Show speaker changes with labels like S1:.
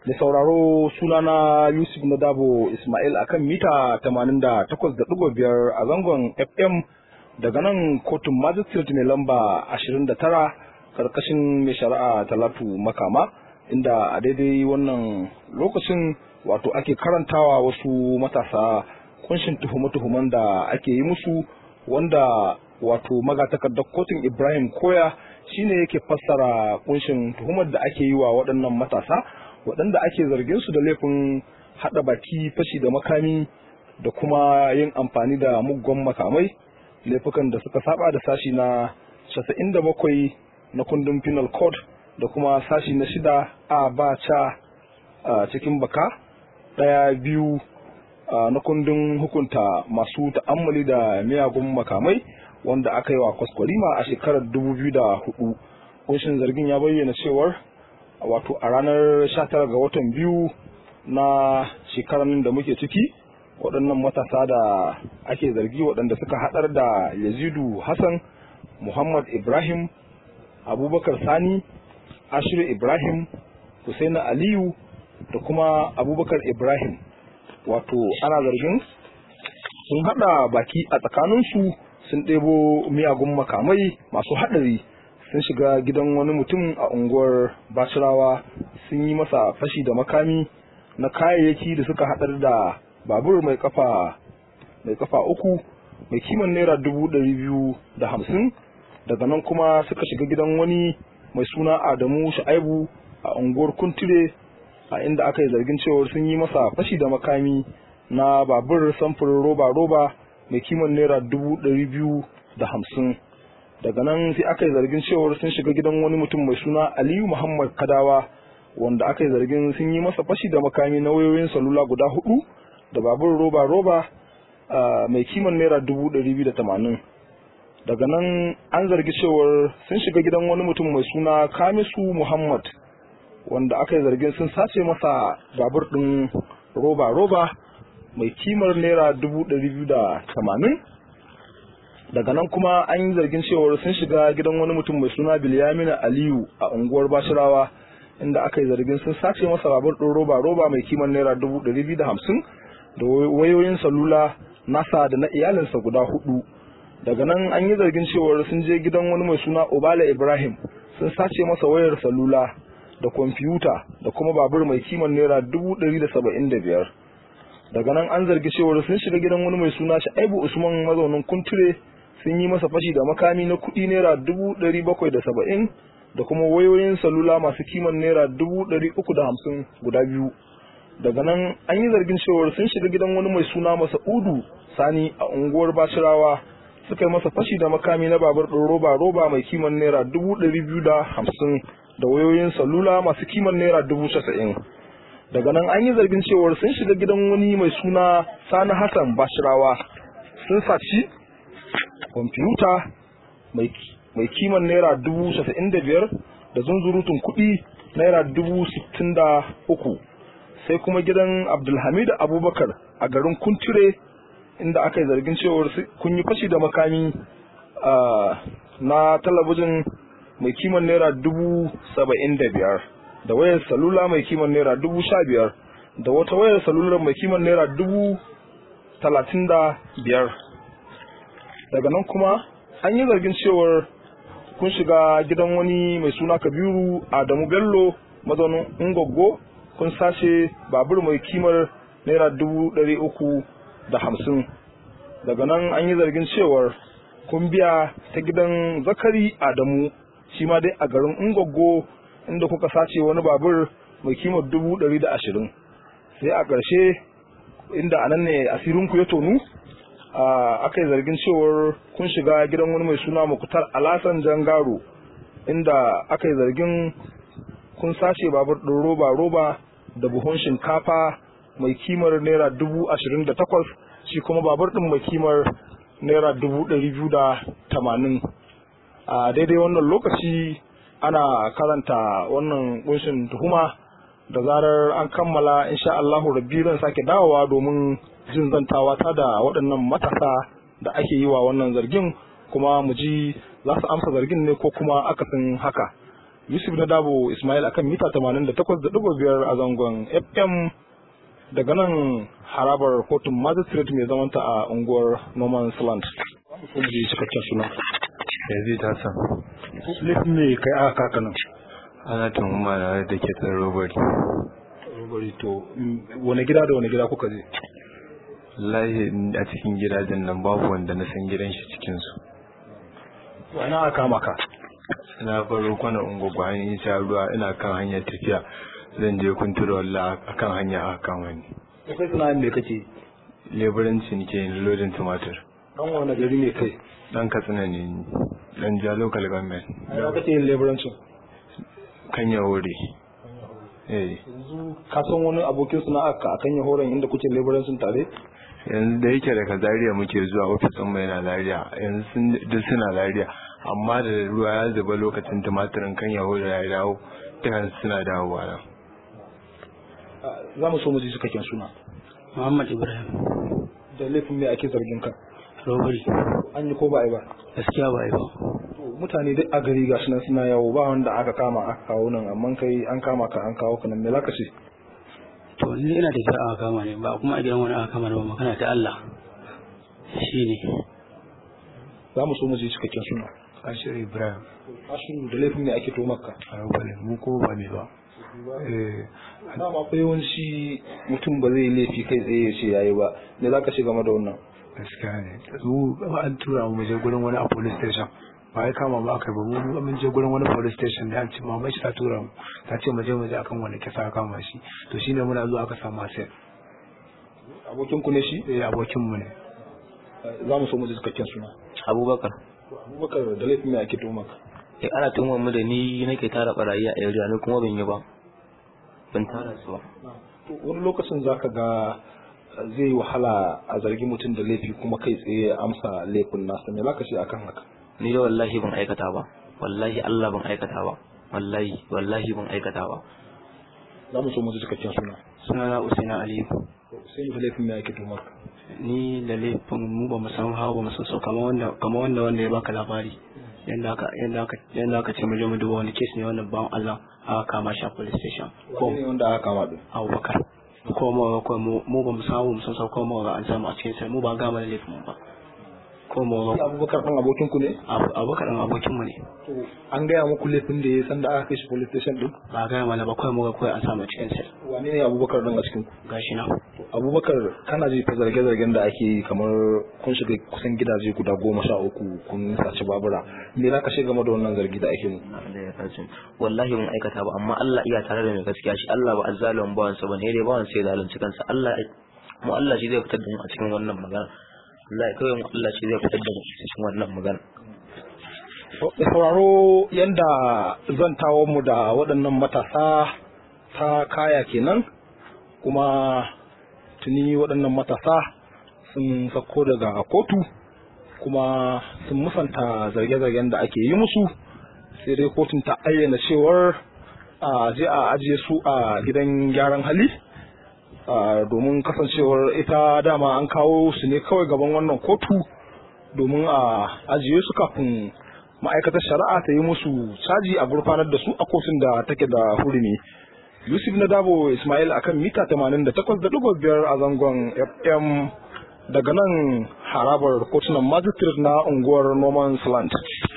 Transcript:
S1: da sauraro sunana Yusuf Nadabo Ismail akan mita 88.5 a zangon FM daga nan kotun magistrate mai lamba 29 karkashin mai shari'a Talatu Makama inda a daidai wannan lokacin wato ake karantawa wasu matasa kunshin tuhume-tuhumen da ake yi musu wanda wato magatakardar kotun Ibrahim Koya shine yake fassara kunshin tuhumar da ake yi wa waɗannan matasa waɗanda ake zargin su da laifin haɗa baki fashi da makami da kuma yin amfani da muggan makamai laifukan da suka saba da sashi na 97 na kundin penal code da kuma sashi na shida a ba ca a cikin baka ɗaya biyu na kundin hukunta masu ta'ammali da miyagun makamai wanda aka yi wa kwaskwarima a shekarar 2004 kunshin zargin ya bayyana cewar wato a ranar 19 ga watan biyu na shekarar da muke ciki waɗannan matasa da ake zargi waɗanda suka haɗar da yazidu hassan muhammad ibrahim abubakar sani ashiru ibrahim husaina aliyu da kuma abubakar ibrahim wato ana zargin sun haɗa baki a tsakaninsu sun ɗebo miyagun makamai masu haɗari sun shiga gidan wani mutum a unguwar bashirawa sun yi masa fashi da makami na kayayyaki da suka haɗar da babur mai kafa mai kafa uku mai kiman naira dubu ɗari biyu da hamsin daga nan kuma suka shiga gidan wani mai suna adamu sha'aibu a unguwar kuntire a inda aka yi zargin cewar sun yi masa fashi da makami na babur samfurin roba-roba mai kiman naira dubu ɗari biyu da hamsin daga nan sai aka yi zargin cewar sun shiga gidan wani mutum mai suna aliyu muhammad kadawa wanda aka yi zargin sun yi masa fashi da makami na wayoyin salula guda hudu da babur roba roba mai kiman naira dubu ɗari biyu da tamanin daga nan an zargi cewar sun shiga gidan wani mutum mai suna kamisu muhammad wanda aka yi zargin sun sace masa babur ɗin roba roba mai kimar naira dubu ɗari biyu da tamanin daga nan kuma an yi zargin cewar sun shiga gidan wani mutum mai suna bilyamina aliyu a unguwar bashirawa inda aka yi zargin sun sace masa babur ɗin roba roba mai kiman naira dubu ɗari biyu da hamsin da wayoyin salula nasa da na iyalinsa guda hudu daga nan an yi zargin cewar sun je gidan wani mai suna obala ibrahim sun sace masa wayar salula da kwamfuta da kuma babur mai kiman naira dubu ɗari da saba'in da biyar daga nan an zargi cewar sun shiga gidan wani mai suna sha'ibu usman mazaunin kunture sun yi masa fashi da makami na kuɗi naira dubu ɗari bakwai da saba'in da kuma wayoyin salula masu kiman naira dubu ɗari uku da hamsin guda biyu daga nan an yi zargin cewar sun shiga gidan wani mai suna masa'udu sani a unguwar bashirawa suka yi masa fashi da makami na babur ɗin roba roba mai kiman naira dubu ɗari biyu da hamsin da wayoyin salula masu kiman naira dubu casa'in daga nan an yi zargin cewar sun shiga gidan wani mai suna sani hassan bashirawa sun saci kwamfuta mai kiman naira dubu casa'in da biyar da zunzurutun kuɗi naira dubu sittin da uku sai kuma gidan abdulhamid abubakar a garin kuntire inda aka yi zargin cewar kun yi fashi da makami na talabijin mai kiman naira dubu saba'in da biyar da wayar salula mai kiman naira dubu sha biyar da wata wayar salular mai kiman naira dubu talatin da biyar daga nan kuma an yi zargin cewar kun shiga gidan wani mai suna kabiru adamu bello mazaunin ungoggo kun sace babur mai kimar naira dubu ɗari uku da hamsin daga nan an yi zargin cewar kun biya ta gidan zakari adamu shi ma dai a garin ungoggo inda kuka sace wani babur mai kimar dubu ɗari da ashirin sai a ƙarshe inda anan ne asirinku ya tonu aka yi zargin cewar kun shiga gidan wani mai suna mukutar alasan jangaro inda aka yi zargin kun sace babur ɗin roba roba da buhun shinkafa mai kimar naira dubu ashirin da takwas shi kuma babur ɗin mai kimar naira dubu ɗari biyu da tamanin a daidai wannan lokaci ana karanta wannan kunshin tuhuma da zarar an kammala insha Allahu rabbi zan sake dawowa domin jin zantawa ta da waɗannan matasa da ake yi wa wannan zargin kuma mu ji za su amsa zargin ne ko kuma akasin haka Yusuf na Dabo Ismail akan mita 88.5 a zangon FM daga nan harabar kotun magistrate mai zamanta a unguwar Norman Slant. Kuma ji cikakken suna.
S2: yanzu ta san
S1: Laifin ne kai aka kaka nan.
S2: ana tuhuma na da ke tsan robari
S1: Robari to wani gida da wani gida kuka je?
S2: wallahi a cikin gidajen nan babu wanda na san gidan shi cikinsu
S1: Wani aka kama ka?
S2: na baro kwana ungogo an yi sha ruwa ina kan hanyar tafiya zan je kuntura walla a kan hanya a kan wani
S1: Kai sana'in me kake?
S2: leburanci nake yin lodin tumatir
S1: Dan wani gari ne kai?
S2: dan katsina ne ni dan ja local government
S1: A ina kake yin leburancin?
S2: kan ya wuri eh
S1: Yanzu ka san wani abokin sana'ar ka akan ya horon inda kuke leburancin tare?
S2: yanzu da yake daga zaria muke zuwa ofis ɗin mai na zaria yanzu sun duk suna zaria amma da ruwa ya zuba lokacin tumatirin kan yahuda ya dawo dukan suna dawowa nan
S1: Za mu so mu ji cikakken suna.
S3: Muhammad Ibrahim
S1: Da laifin me ake zargin ka?
S3: Robbery
S1: An yi ko ba a yi ba?
S3: gaskiya ba yi ba
S1: To, mutane duk a gari gashi nan suna yawo ba wanda aka kama aka kawo nan amma kai an kama ka an kawo ka nan me zaka ce
S3: to ni ina da kira aka kama ne ba kuma a gidan wani aka kama ne ba magana ta Allah shine
S1: za mu so mu ji cikakken suna
S2: ashir ibrahim
S1: ashiru da laifin ne ake tomar ka
S2: a rubale mu ko ba ne ba eh
S1: dama fa yawanci mutum ba zai laifi kai tsaye ya ce yayi ba me zaka ce game da wannan
S2: gaskiya ne mu an tura mu je gurin wani a police station ba ya kama ba aka ba mu mun je gurin wani police station da an ce mamai shi ta tura mu ta ce mu je mu je akan wani kisa aka kama shi to shine muna zuwa aka samu asir
S1: abokin ku ne shi
S2: eh abokin mu ne
S1: za mu so mu ji cikakken suna
S4: abubakar
S1: abubakar da laifin me ake tomar ka
S4: eh ana tuhumar mu da ni nake tara barayi a area ni kuma ban yi ba ban tara su ba
S1: to wani lokacin zaka ga zai wahala a zargi mutum da laifi kuma kai tsaye ya amsa laifin nasa me zaka ce akan haka
S4: ni da wallahi ban aikata ba wallahi Allah ban aikata ba wallahi wallahi ban aikata ba
S1: za mu so mu ji cikakken suna
S3: sunana Usaina Aliyu
S1: sai da laifin me ake tomar ka
S3: ni da laifin mu ba mu san hawa ba mu san sau kamar wanda kamar wanda wanda ya baka labari yanda aka yanda aka yanda aka ce mu je mu duba wani case ne wannan bawan Allah aka kama shi a police station ko
S1: ne wanda aka kama din
S3: Abubakar ko mu ko mu mu ba mu san hawa mu san sau ko mu ga an samu a cikin sai mu ba ga mana laifin mu ba ko mu
S1: Shi abubakar ɗan abokin ku ne
S3: Abu- Abubakar dan abokin mu ne
S1: to an gaya muku laifin da ya san da aka kai shi police station din
S3: ba ga mana ba kawai mu ga kawai an samu a cikin sai
S1: wane ne abubakar ɗan a cikin ku
S3: gashi na
S1: abubakar kana ji ta zarge-zargen da ake yi kamar kun shiga kusan gidaje guda goma sha uku kun saci babura me za ka shiga game da wannan zargi da ake mu
S4: da ya rajin wallahi ban aikata ba amma Allah iya tare da mai gaskiya shi Allah ba azzalimin bawan sa bane dai bawan sai zalunci kansa Allah mu Allah shi zai fitar da mu a cikin wannan magana wallahi kawai mu Allah shi zai fitar da mu a cikin wannan magana
S1: da sauraro yanda zantawar mu da waɗannan matasa ta kaya kenan kuma tuni waɗannan matasa sun sako daga kotu kuma sun musanta zarge-zargen da ake yi musu sai dai kotun ta ayyana cewar a je a ajiye su a gidan gyaran hali a, domin kasancewar ita dama an kawo su ne kawai gaban wannan kotu domin a ajiye su kafin ma'aikatar shari'a ta yi musu caji a gurfanar da su a kotun da take da hurumi yusuf na dabo ismail akan mita 88.5 a zangon fm daga nan harabar kotunan magistrate na unguwar norman slant